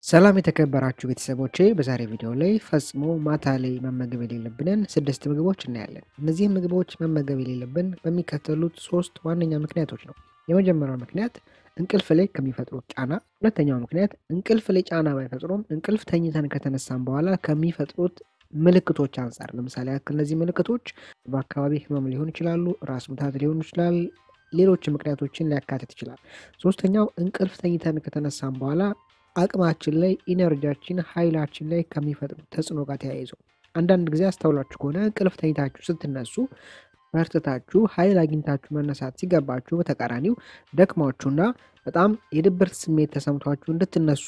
ሰላም የተከበራችሁ ቤተሰቦቼ፣ በዛሬ ቪዲዮ ላይ ፈጽሞ ማታ ላይ መመገብ የሌለብንን ስድስት ምግቦች እናያለን። እነዚህም ምግቦች መመገብ የሌለብን በሚከተሉት ሶስት ዋነኛ ምክንያቶች ነው። የመጀመሪያው ምክንያት እንቅልፍ ላይ ከሚፈጥሩት ጫና፣ ሁለተኛው ምክንያት እንቅልፍ ላይ ጫና ባይፈጥሩም እንቅልፍ ተኝተን ከተነሳን በኋላ ከሚፈጥሩት ምልክቶች አንጻር፣ ለምሳሌ ያክል እነዚህ ምልክቶች በአካባቢ ህመም ሊሆኑ ይችላሉ፣ ራስ ምታት ሊሆኑ ይችላል፣ ሌሎች ምክንያቶችን ሊያካትት ይችላል። ሶስተኛው እንቅልፍ ተኝተን ከተነሳን በኋላ አቅማችን ላይ ኢነርጂያችን ኃይላችን ላይ ከሚፈጥሩ ተጽዕኖ ጋር ተያይዞ አንዳንድ ጊዜ አስተውላችሁ ከሆነ እንቅልፍ ተኝታችሁ ስትነሱ በርትታችሁ ኃይል አግኝታችሁ መነሳት ሲገባችሁ በተቃራኒው ደክሟችሁና በጣም የድብርት ስሜት ተሰምቷችሁ እንድትነሱ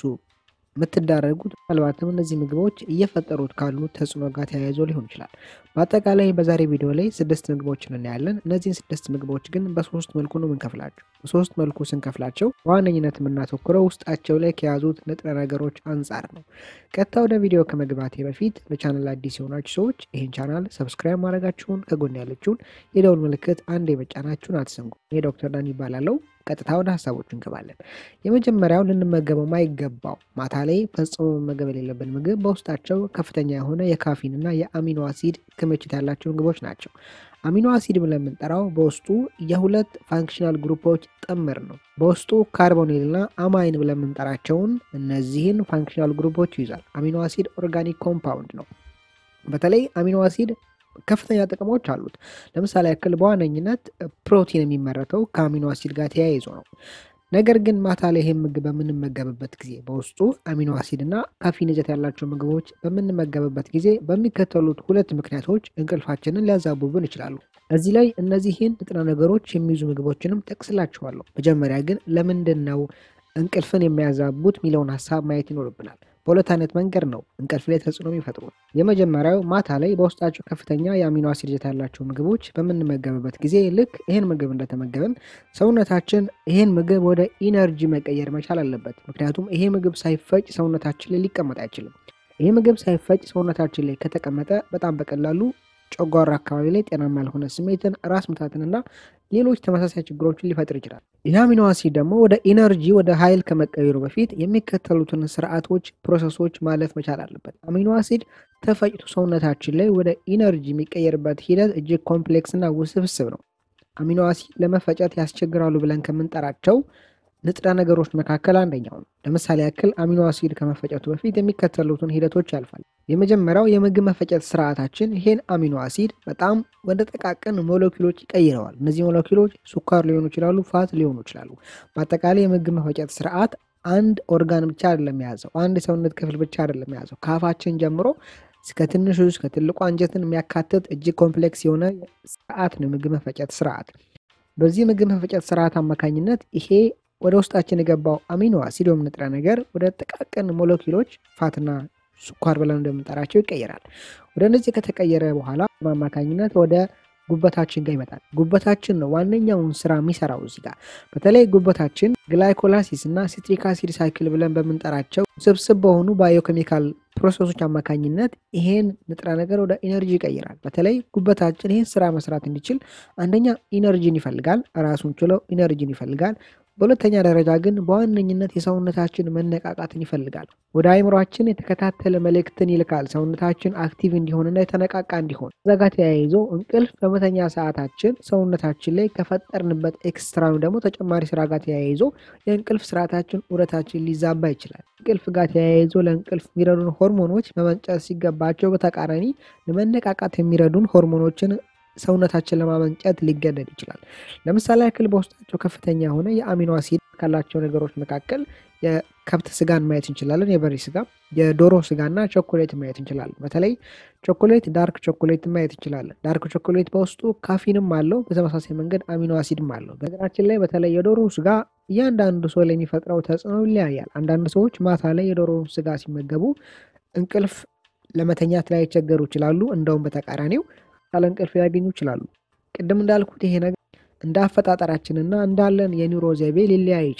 የምትዳረጉት ምናልባትም እነዚህ ምግቦች እየፈጠሩት ካሉ ተጽዕኖ ጋር ተያይዞ ሊሆን ይችላል። በአጠቃላይ በዛሬ ቪዲዮ ላይ ስድስት ምግቦችን እናያለን። እነዚህን ስድስት ምግቦች ግን በሶስት መልኩ ነው የምንከፍላቸው። በሶስት መልኩ ስንከፍላቸው በዋነኝነት የምናተኩረው ውስጣቸው ላይ ከያዙት ንጥረ ነገሮች አንጻር ነው። ቀጥታ ወደ ቪዲዮ ከመግባቴ በፊት ለቻናል አዲስ የሆናችሁ ሰዎች ይህን ቻናል ሰብስክራይብ ማድረጋችሁን ከጎን ያለችውን የደውል ምልክት አንድ የመጫናችሁን አትዘንጉ። ይህ ዶክተር ዳን ይባላለው። ቀጥታ ወደ ሀሳቦቹ እንገባለን። የመጀመሪያው ልንመገበው ማይገባው ማታ ላይ ፈጽሞ መመገብ የሌለብን ምግብ በውስጣቸው ከፍተኛ የሆነ የካፊን እና የአሚኖ አሲድ ክምችት ያላቸው ምግቦች ናቸው። አሚኖ አሲድ ብለን የምንጠራው በውስጡ የሁለት ፋንክሽናል ግሩፖች ጥምር ነው። በውስጡ ካርቦኔል እና አማይን ብለን የምንጠራቸውን እነዚህን ፋንክሽናል ግሩፖች ይይዛል። አሚኖ አሲድ ኦርጋኒክ ኮምፓውንድ ነው። በተለይ አሚኖ አሲድ ከፍተኛ ጥቅሞች አሉት። ለምሳሌ ያክል በዋነኝነት ፕሮቲን የሚመረተው ከአሚኖ አሲድ ጋር ተያይዞ ነው። ነገር ግን ማታ ላይ ይህን ምግብ በምንመገብበት ጊዜ በውስጡ አሚኖ አሲድ እና ካፊን ይዘት ያላቸው ምግቦች በምንመገብበት ጊዜ በሚከተሉት ሁለት ምክንያቶች እንቅልፋችንን ሊያዛቡብን ይችላሉ። እዚህ ላይ እነዚህን ንጥረ ነገሮች የሚይዙ ምግቦችንም ጠቅስላችኋለሁ። መጀመሪያ ግን ለምንድን ነው እንቅልፍን የሚያዛቡት የሚለውን ሀሳብ ማየት ይኖርብናል። በሁለት አይነት መንገድ ነው እንቅልፍ ላይ ተጽዕኖ የሚፈጥሩት። የመጀመሪያው ማታ ላይ በውስጣቸው ከፍተኛ የአሚኖ አሲድ ይዘት ያላቸው ምግቦች በምንመገብበት ጊዜ ልክ ይህን ምግብ እንደተመገብን ሰውነታችን ይህን ምግብ ወደ ኢነርጂ መቀየር መቻል አለበት። ምክንያቱም ይሄ ምግብ ሳይፈጭ ሰውነታችን ላይ ሊቀመጥ አይችልም። ይሄ ምግብ ሳይፈጭ ሰውነታችን ላይ ከተቀመጠ በጣም በቀላሉ ጨጓራ አካባቢ ላይ ጤናማ ያልሆነ ስሜትን፣ ራስ ምታትንና ሌሎች ተመሳሳይ ችግሮችን ሊፈጥር ይችላል። ይህ አሚኖ አሲድ ደግሞ ወደ ኢነርጂ ወደ ኃይል ከመቀየሩ በፊት የሚከተሉትን ስርዓቶች፣ ፕሮሰሶች ማለፍ መቻል አለበት። አሚኖ አሲድ ተፈጭቶ ሰውነታችን ላይ ወደ ኢነርጂ የሚቀየርበት ሂደት እጅግ ኮምፕሌክስ እና ውስብስብ ነው። አሚኖ አሲድ ለመፈጨት ያስቸግራሉ ብለን ከምንጠራቸው ንጥረ ነገሮች መካከል አንደኛው ነው። ለምሳሌ ያክል አሚኖ አሲድ ከመፈጨቱ በፊት የሚከተሉትን ሂደቶች ያልፋል። የመጀመሪያው የምግብ መፈጨት ስርዓታችን ይሄን አሚኖ አሲድ በጣም ወደ ጠቃቅን ሞለኪሎች ይቀይረዋል። እነዚህ ሞለኪሎች ስኳር ሊሆኑ ይችላሉ፣ ፋት ሊሆኑ ይችላሉ። በአጠቃላይ የምግብ መፈጨት ስርዓት አንድ ኦርጋን ብቻ አይደለም የያዘው፣ አንድ የሰውነት ክፍል ብቻ አይደለም የያዘው። ከአፋችን ጀምሮ እስከ ትንሹ እስከ ትልቁ አንጀትን የሚያካትት እጅግ ኮምፕሌክስ የሆነ ስርዓት ነው የምግብ መፈጨት ስርዓት። በዚህ ምግብ መፈጨት ስርዓት አማካኝነት ይሄ ወደ ውስጣችን የገባው አሚኖ አሲድ ወይም ንጥረ ነገር ወደ ጥቃቅን ሞለኪሎች ፋትና ስኳር ብለን እንደምንጠራቸው ይቀየራል። ወደ እነዚህ ከተቀየረ በኋላ በአማካኝነት ወደ ጉበታችን ጋር ይመጣል። ጉበታችን ነው ዋነኛውን ስራ የሚሰራው እዚህ ጋር። በተለይ ጉበታችን ግላይኮላሲስ እና ሲትሪክ አሲድ ሳይክል ብለን በምንጠራቸው ስብስብ በሆኑ ባዮኬሚካል ፕሮሰሶች አማካኝነት ይሄን ንጥረ ነገር ወደ ኢነርጂ ይቀይራል። በተለይ ጉበታችን ይህን ስራ መስራት እንዲችል አንደኛ ኢነርጂን ይፈልጋል፣ ራሱን ችሎ ኢነርጂን ይፈልጋል። በሁለተኛ ደረጃ ግን በዋነኝነት የሰውነታችን መነቃቃትን ይፈልጋል። ወደ አይምሯችን የተከታተለ መልእክትን ይልካል፣ ሰውነታችን አክቲቭ እንዲሆንና የተነቃቃ እንዲሆን። እዛ ጋር ተያይዞ እንቅልፍ በመተኛ ሰዓታችን ሰውነታችን ላይ ከፈጠርንበት ኤክስትራ ደግሞ ተጨማሪ ስራ ጋር ተያይዞ የእንቅልፍ ስርዓታችን ውረታችን ሊዛባ ይችላል። እንቅልፍ ጋር ተያይዞ ለእንቅልፍ የሚረዱን ሆርሞኖች መመንጨት ሲገባቸው በተቃራኒ ለመነቃቃት የሚረዱን ሆርሞኖችን ሰውነታችን ለማመንጨት ሊገደድ ይችላል። ለምሳሌ ያክል በውስጣቸው ከፍተኛ የሆነ የአሚኖ አሲድ ካላቸው ነገሮች መካከል የከብት ስጋን ማየት እንችላለን። የበሬ ስጋ፣ የዶሮ ስጋና ቾኮሌት ማየት እንችላለን። በተለይ ቾኮሌት፣ ዳርክ ቾኮሌት ማየት እንችላለን። ዳርክ ቾኮሌት በውስጡ ካፊንም አለው፣ በተመሳሳይ መንገድ አሚኖ አሲድም አለው። በነገራችን ላይ በተለይ የዶሮ ስጋ እያንዳንዱ ሰው ላይ የሚፈጥረው ተጽዕኖ ይለያያል። አንዳንድ ሰዎች ማታ ላይ የዶሮ ስጋ ሲመገቡ እንቅልፍ ለመተኛት ላይ ይቸገሩ ይችላሉ። እንደውም በተቃራኒው ያለ እንቅልፍ ሊያገኙ ይችላሉ። ቅድም እንዳልኩት ይሄ ነገር እንደ አፈጣጠራችንና እንዳለን የኒውሮ ዘይቤ ሊለያይ ይችላል።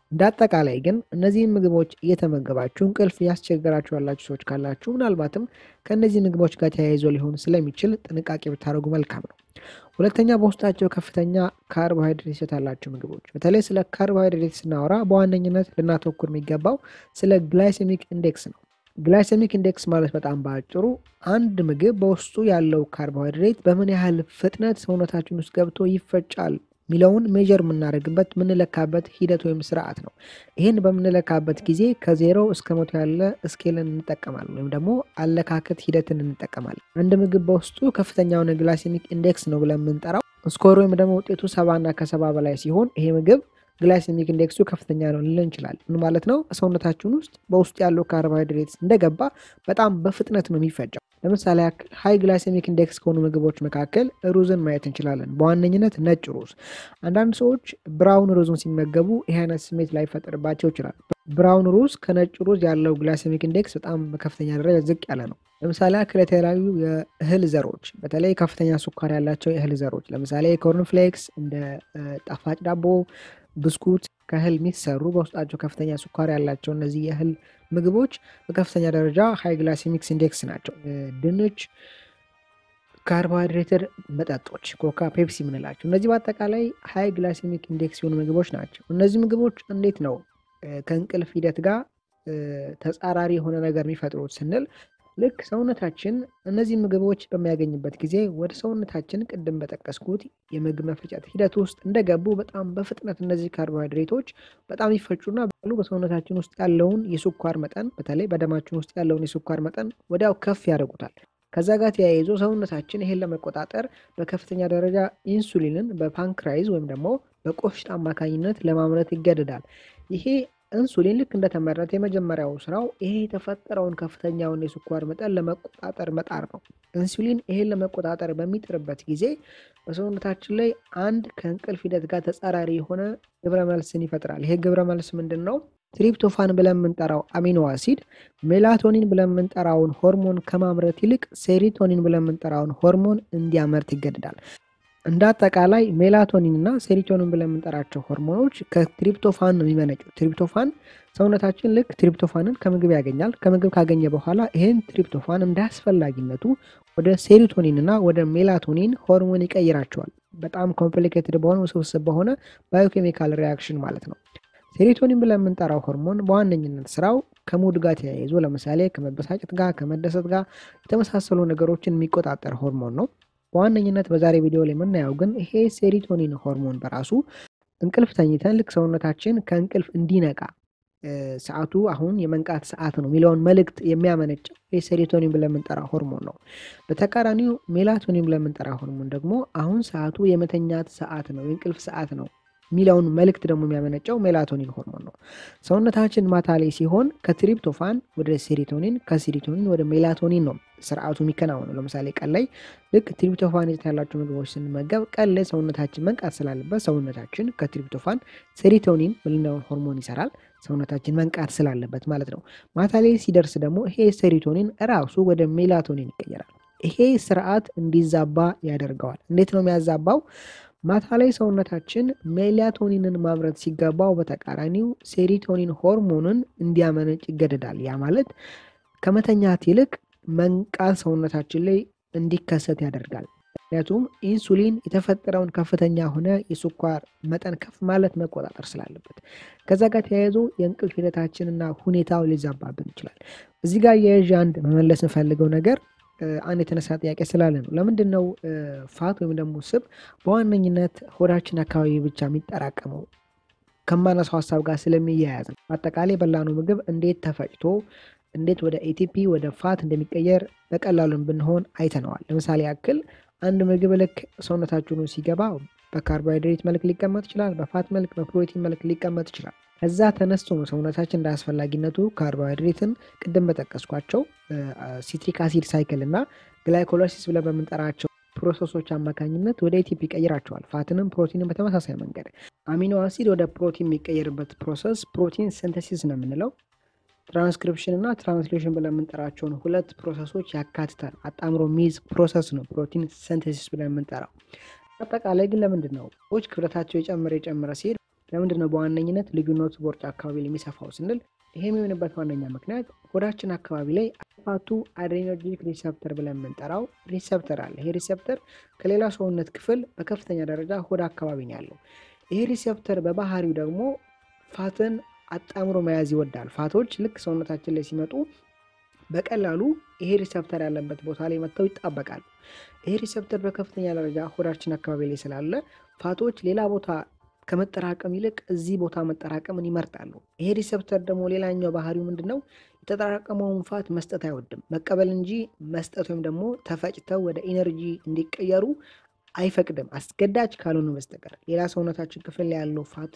እንደ አጠቃላይ ግን እነዚህን ምግቦች እየተመገባችሁ እንቅልፍ ያስቸገራችሁ ያላችሁ ሰዎች ካላችሁ ምናልባትም ከእነዚህ ምግቦች ጋር ተያይዞ ሊሆን ስለሚችል ጥንቃቄ ብታደርጉ መልካም ነው። ሁለተኛ በውስጣቸው ከፍተኛ ካርቦሃይድሬት ይዘት ያላቸው ምግቦች። በተለይ ስለ ካርቦሃይድሬት ስናወራ በዋነኝነት ልናተኩር የሚገባው ስለ ግላይሴሚክ ኢንዴክስ ነው። ግላይሴሚክ ኢንዴክስ ማለት በጣም በአጭሩ አንድ ምግብ በውስጡ ያለው ካርቦሃይድሬት በምን ያህል ፍጥነት ሰውነታችን ውስጥ ገብቶ ይፈጫል ሚለውን ሜጀር የምናደርግበት የምንለካበት ሂደት ወይም ስርዓት ነው። ይህን በምንለካበት ጊዜ ከዜሮ እስከ መቶ ያለ ስኬልን እንጠቀማለን ወይም ደግሞ አለካከት ሂደትን እንጠቀማለን። አንድ ምግብ በውስጡ ከፍተኛ የሆነ ግላይሴሚክ ኢንዴክስ ነው ብለን የምንጠራው ስኮር ወይም ደግሞ ውጤቱ ሰባና ከሰባ በላይ ሲሆን ይሄ ምግብ ግላይሴሚክ ኢንዴክሱ ከፍተኛ ነው ልንል እንችላለን። ምን ማለት ነው? ሰውነታችን ውስጥ በውስጡ ያለው ካርቦሃይድሬት እንደገባ በጣም በፍጥነት ነው የሚፈጨው። ለምሳሌ ያክል ሀይ ግላይሴሚክ ኢንዴክስ ከሆኑ ምግቦች መካከል ሩዝን ማየት እንችላለን። በዋነኝነት ነጭ ሩዝ። አንዳንድ ሰዎች ብራውን ሩዝን ሲመገቡ ይህ አይነት ስሜት ላይፈጠርባቸው ይችላል። ብራውን ሩዝ ከነጭ ሩዝ ያለው ግላይሴሚክ ኢንዴክስ በጣም በከፍተኛ ደረጃ ዝቅ ያለ ነው። ለምሳሌ ያክል የተለያዩ የእህል ዘሮች በተለይ ከፍተኛ ስኳር ያላቸው የእህል ዘሮች ለምሳሌ ኮርንፍሌክስ፣ እንደ ጣፋጭ ዳቦ ብስኩት ከእህል የሚሰሩ በውስጣቸው ከፍተኛ ስኳር ያላቸው እነዚህ የእህል ምግቦች በከፍተኛ ደረጃ ሃይ ግላይሴሚክ ኢንዴክስ ናቸው። ድንች፣ ካርቦሃይድሬትድ መጠጦች፣ ኮካ፣ ፔፕሲ የምንላቸው እነዚህ በአጠቃላይ ሃይ ግላይሴሚክ ኢንዴክስ የሆኑ ምግቦች ናቸው። እነዚህ ምግቦች እንዴት ነው ከእንቅልፍ ሂደት ጋር ተጻራሪ የሆነ ነገር የሚፈጥሩት ስንል ልክ ሰውነታችን እነዚህ ምግቦች በሚያገኝበት ጊዜ ወደ ሰውነታችን ቅድም በጠቀስኩት የምግብ መፈጨት ሂደት ውስጥ እንደገቡ በጣም በፍጥነት እነዚህ ካርቦሃይድሬቶች በጣም ይፈጩና በሉ በሰውነታችን ውስጥ ያለውን የስኳር መጠን በተለይ በደማችን ውስጥ ያለውን የስኳር መጠን ወዲያው ከፍ ያደርጉታል። ከዛ ጋር ተያይዞ ሰውነታችን ይሄን ለመቆጣጠር በከፍተኛ ደረጃ ኢንሱሊንን በፓንክራይዝ ወይም ደግሞ በቆሽት አማካኝነት ለማምረት ይገደዳል። ይሄ ኢንሱሊን ልክ እንደተመረተ የመጀመሪያው ስራው ይሄ የተፈጠረውን ከፍተኛውን የስኳር መጠን ለመቆጣጠር መጣር ነው። ኢንሱሊን ይሄን ለመቆጣጠር በሚጥርበት ጊዜ በሰውነታችን ላይ አንድ ከእንቅልፍ ሂደት ጋር ተጻራሪ የሆነ ግብረ መልስን ይፈጥራል። ይሄ ግብረ መልስ ምንድን ነው? ትሪፕቶፋን ብለን የምንጠራው አሚኖ አሲድ ሜላቶኒን ብለን የምንጠራውን ሆርሞን ከማምረት ይልቅ ሴሪቶኒን ብለን የምንጠራውን ሆርሞን እንዲያመርት ይገድዳል። እንደ አጠቃላይ ሜላቶኒን እና ሴሪቶኒን ብለን የምንጠራቸው ሆርሞኖች ከትሪፕቶፋን ነው የሚመነጩ። ትሪፕቶፋን ሰውነታችን ልክ ትሪፕቶፋንን ከምግብ ያገኛል። ከምግብ ካገኘ በኋላ ይህን ትሪፕቶፋን እንደ አስፈላጊነቱ ወደ ሴሪቶኒን እና ወደ ሜላቶኒን ሆርሞን ይቀይራቸዋል። በጣም ኮምፕሊኬትድ በሆነ ውስብስብ በሆነ ባዮኬሚካል ሪያክሽን ማለት ነው። ሴሪቶኒን ብለን የምንጠራው ሆርሞን በዋነኝነት ስራው ከሙድ ጋር ተያይዞ ለምሳሌ ከመበሳጨት ጋር ከመደሰት ጋር የተመሳሰሉ ነገሮችን የሚቆጣጠር ሆርሞን ነው። በዋነኝነት በዛሬ ቪዲዮ ላይ የምናየው ግን ይሄ ሴሪቶኒን ሆርሞን በራሱ እንቅልፍ ተኝተን ልክ ሰውነታችን ከእንቅልፍ እንዲነቃ ሰዓቱ አሁን የመንቃት ሰዓት ነው የሚለውን መልእክት የሚያመነጨው ይህ ሴሪቶኒን ብለን የምንጠራ ሆርሞን ነው። በተቃራኒው ሜላቶኒን ብለን የምንጠራ ሆርሞን ደግሞ አሁን ሰዓቱ የመተኛት ሰዓት ነው፣ የእንቅልፍ ሰዓት ነው የሚለውን መልእክት ደግሞ የሚያመነጨው ሜላቶኒን ሆርሞን ነው። ሰውነታችን ማታ ላይ ሲሆን ከትሪፕቶፋን ወደ ሴሪቶኒን ከሴሪቶኒን ወደ ሜላቶኒን ነው ስርዓቱ የሚከናወነው። ለምሳሌ ቀን ላይ ልክ ትሪፕቶፋን ይዘት ያላቸው ምግቦች ስንመገብ ቀን ላይ ሰውነታችን መንቃት ስላለበት ሰውነታችን ከትሪፕቶፋን ሴሪቶኒን ምልናውን ሆርሞን ይሰራል። ሰውነታችን መንቃት ስላለበት ማለት ነው። ማታ ላይ ሲደርስ ደግሞ ይሄ ሴሪቶኒን እራሱ ወደ ሜላቶኒን ይቀየራል። ይሄ ስርዓት እንዲዛባ ያደርገዋል። እንዴት ነው የሚያዛባው? ማታ ላይ ሰውነታችን ሜላቶኒንን ማምረት ሲገባው በተቃራኒው ሴሪቶኒን ሆርሞንን እንዲያመነጭ ይገደዳል። ያ ማለት ከመተኛት ይልቅ መንቃት ሰውነታችን ላይ እንዲከሰት ያደርጋል። ምክንያቱም ኢንሱሊን የተፈጠረውን ከፍተኛ ሆነ የስኳር መጠን ከፍ ማለት መቆጣጠር ስላለበት ከዛ ጋር ተያይዞ የእንቅልፍ ሂደታችንና ሁኔታው ሊዛባብን ይችላል። እዚህ ጋር የያዥ አንድ መመለስ የምፈልገው ነገር አንድ የተነሳ ጥያቄ ስላለ ነው። ለምንድን ነው ፋት ወይም ደግሞ ስብ በዋነኝነት ሆዳችን አካባቢ ብቻ የሚጠራቀመው? ከማነሳው ሀሳብ ጋር ስለሚያያዝ ነው። በአጠቃላይ በላነው ምግብ እንዴት ተፈጭቶ እንዴት ወደ ኤቲፒ ወደ ፋት እንደሚቀየር በቀላሉን ብንሆን አይተነዋል። ለምሳሌ ያክል አንድ ምግብ ልክ ሰውነታችን ሲገባ በካርቦሃይድሬት መልክ ሊቀመጥ ይችላል፣ በፋት መልክ፣ በፕሮቲን መልክ ሊቀመጥ ይችላል። ከዛ ተነስቶ ነው ሰውነታችን እንደ አስፈላጊነቱ ካርቦሃይድሬትን ቅድም በጠቀስኳቸው ሲትሪክ አሲድ ሳይክል እና ግላይኮላይሲስ ብለን በምንጠራቸው ፕሮሰሶች አማካኝነት ወደ ኤቲፒ ይቀይራቸዋል። ፋትንም ፕሮቲንን በተመሳሳይ መንገድ አሚኖ አሲድ ወደ ፕሮቲን የሚቀየርበት ፕሮሰስ ፕሮቲን ሲንተሲስ ነው የምንለው። ትራንስክሪፕሽን እና ትራንስሌሽን ብለን የምንጠራቸውን ሁለት ፕሮሰሶች ያካትታል። አጣምሮ የሚይዝ ፕሮሰስ ነው ፕሮቲን ሲንተሲስ ብለን የምንጠራው። አጠቃላይ ግን ለምንድን ነው ሰዎች ክብደታቸው የጨመረ የጨመረ ሲሄድ ለምንድን ነው በዋነኝነት ልዩነቱ ቦርጭ አካባቢ ላይ የሚሰፋው ስንል ይሄ የሚሆንበት ዋነኛ ምክንያት ሆዳችን አካባቢ ላይ ፋቱ አድሬኖርጂክ ሪሰፕተር ብለን የምንጠራው ሪሰፕተር አለ። ይሄ ሪሰፕተር ከሌላ ሰውነት ክፍል በከፍተኛ ደረጃ ሆድ አካባቢ ነው ያለው። ይሄ ሪሰፕተር በባህሪው ደግሞ ፋትን አጣምሮ መያዝ ይወዳል። ፋቶች ልክ ሰውነታችን ላይ ሲመጡ በቀላሉ ይሄ ሪሰፕተር ያለበት ቦታ ላይ መጥተው ይጣበቃሉ። ይሄ ሪሰፕተር በከፍተኛ ደረጃ ሆዳችን አካባቢ ላይ ስላለ ፋቶች ሌላ ቦታ ከመጠራቀም ይልቅ እዚህ ቦታ መጠራቀምን ይመርጣሉ። ይሄ ሪሰፕተር ደግሞ ሌላኛው ባህሪው ምንድን ነው? የተጠራቀመውን ፋት መስጠት አይወድም፣ መቀበል እንጂ መስጠት ወይም ደግሞ ተፈጭተው ወደ ኢነርጂ እንዲቀየሩ አይፈቅድም፣ አስገዳጅ ካልሆኑ በስተቀር ሌላ ሰውነታችን ክፍል ላይ ያለው ፋት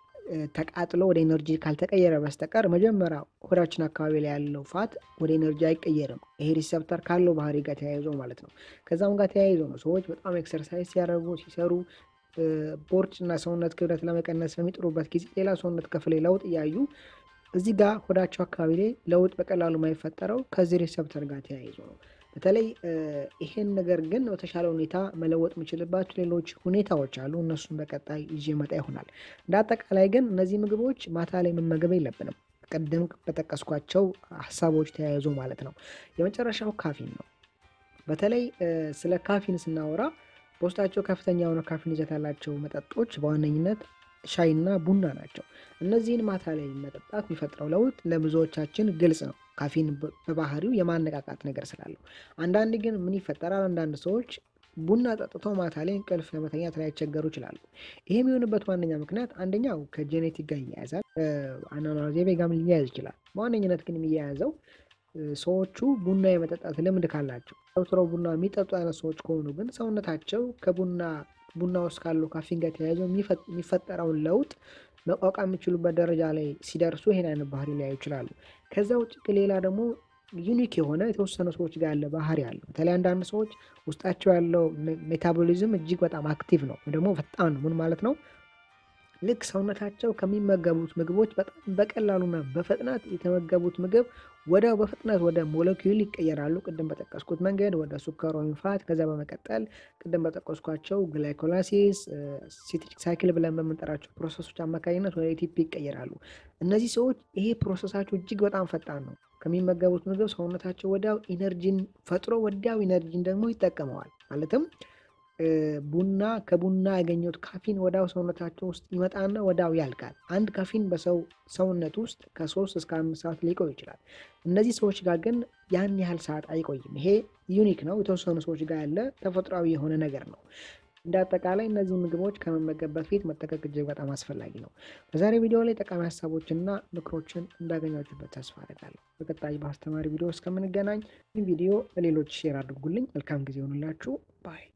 ተቃጥሎ ወደ ኤነርጂ ካልተቀየረ በስተቀር መጀመሪያ ሆዳችን አካባቢ ላይ ያለው ፋት ወደ ኤነርጂ አይቀየርም። ይሄ ሪሰፕተር ካለው ባህሪ ጋር ተያይዞ ማለት ነው። ከዛም ጋር ተያይዞ ነው ሰዎች በጣም ኤክሰርሳይዝ ሲያደርጉ ሲሰሩ ቦርጭ እና ሰውነት ክብደት ለመቀነስ በሚጥሩበት ጊዜ ሌላ ሰውነት ክፍል ላይ ለውጥ እያዩ እዚህ ጋር ሆዳቸው አካባቢ ላይ ለውጥ በቀላሉ የማይፈጠረው ከዚህ ሪሰፕተር ጋር ተያይዞ ነው። በተለይ ይሄን ነገር ግን በተሻለ ሁኔታ መለወጥ የምችልባቸው ሌሎች ሁኔታዎች አሉ። እነሱን በቀጣይ ይዤ መጣ ይሆናል። እንደ አጠቃላይ ግን እነዚህ ምግቦች ማታ ላይ መመገብ የለብንም። ቅድም በጠቀስኳቸው ሀሳቦች ተያይዞ ማለት ነው። የመጨረሻው ካፊን ነው። በተለይ ስለ ካፊን ስናወራ በውስጣቸው ከፍተኛ የሆነ ካፊን ይዘት ያላቸው መጠጦች በዋነኝነት ሻይና ቡና ናቸው። እነዚህን ማታ ላይ መጠጣት የሚፈጥረው ለውጥ ለብዙዎቻችን ግልጽ ነው። ካፊን በባህሪው የማነቃቃት ነገር ስላለው፣ አንዳንድ ግን ምን ይፈጠራል? አንዳንድ ሰዎች ቡና ጠጥተው ማታ ላይ እንቅልፍ ለመተኛት ላይቸገሩ ይችላሉ። ይህ የሚሆንበት ዋነኛ ምክንያት አንደኛው ከጄኔቲክ ጋር ይያያዛል፣ አኗኗር ዘይቤ ጋርም ሊያያዝ ይችላል። በዋነኝነት ግን የሚያያዘው ሰዎቹ ቡና የመጠጣት ልምድ ካላቸው ዘውትረው ቡና የሚጠጡ አይነት ሰዎች ከሆኑ ግን ሰውነታቸው ከቡና ቡና ውስጥ ካለው ካፊን ጋር ተያይዘው የሚፈጠረውን ለውጥ መቋቋም የሚችሉበት ደረጃ ላይ ሲደርሱ ይሄን አይነት ባህሪ ሊያዩ ይችላሉ። ከዛ ውጭ ግን ሌላ ደግሞ ዩኒክ የሆነ የተወሰኑ ሰዎች ጋር ያለ ባህሪ አለው። በተለይ አንዳንድ ሰዎች ውስጣቸው ያለው ሜታቦሊዝም እጅግ በጣም አክቲቭ ነው፣ ደግሞ ፈጣን ነው። ምን ማለት ነው? ልክ ሰውነታቸው ከሚመገቡት ምግቦች በጣም በቀላሉና በፍጥነት የተመገቡት ምግብ ወዲያው በፍጥነት ወደ ሞለኪውል ይቀየራሉ። ቅድም በጠቀስኩት መንገድ ወደ ሱከር ወይም ፋት፣ ከዛ በመቀጠል ቅድም በጠቀስኳቸው ግላይኮላሲስ፣ ሲትሪክ ሳይክል ብለን በምንጠራቸው ፕሮሰሶች አማካኝነት ወደ ኤቲፒ ይቀየራሉ። እነዚህ ሰዎች ይሄ ፕሮሰሳቸው እጅግ በጣም ፈጣን ነው። ከሚመገቡት ምግብ ሰውነታቸው ወዲያው ኢነርጂን ፈጥሮ ወዲያው ኢነርጂን ደግሞ ይጠቀመዋል። ማለትም ቡና ከቡና ያገኘሁት ካፊን ወዳው ሰውነታቸው ውስጥ ይመጣና ወዳው ያልቃል። አንድ ካፊን በሰው ሰውነት ውስጥ ከሶስት እስከ አምስት ሰዓት ሊቆይ ይችላል። እነዚህ ሰዎች ጋር ግን ያን ያህል ሰዓት አይቆይም። ይሄ ዩኒክ ነው፣ የተወሰኑ ሰዎች ጋር ያለ ተፈጥሯዊ የሆነ ነገር ነው። እንደ አጠቃላይ እነዚህ ምግቦች ከመመገብ በፊት መጠቀቅ እጅግ በጣም አስፈላጊ ነው። በዛሬ ቪዲዮ ላይ ጠቃሚ ሀሳቦችንና ምክሮችን እንዳገኛችሁበት ተስፋ አደርጋለሁ። በቀጣይ በአስተማሪ ቪዲዮ እስከምንገናኝ ይህ ቪዲዮ ለሌሎች ሼር አድርጉልኝ። መልካም ጊዜ ይሆንላችሁ ባይ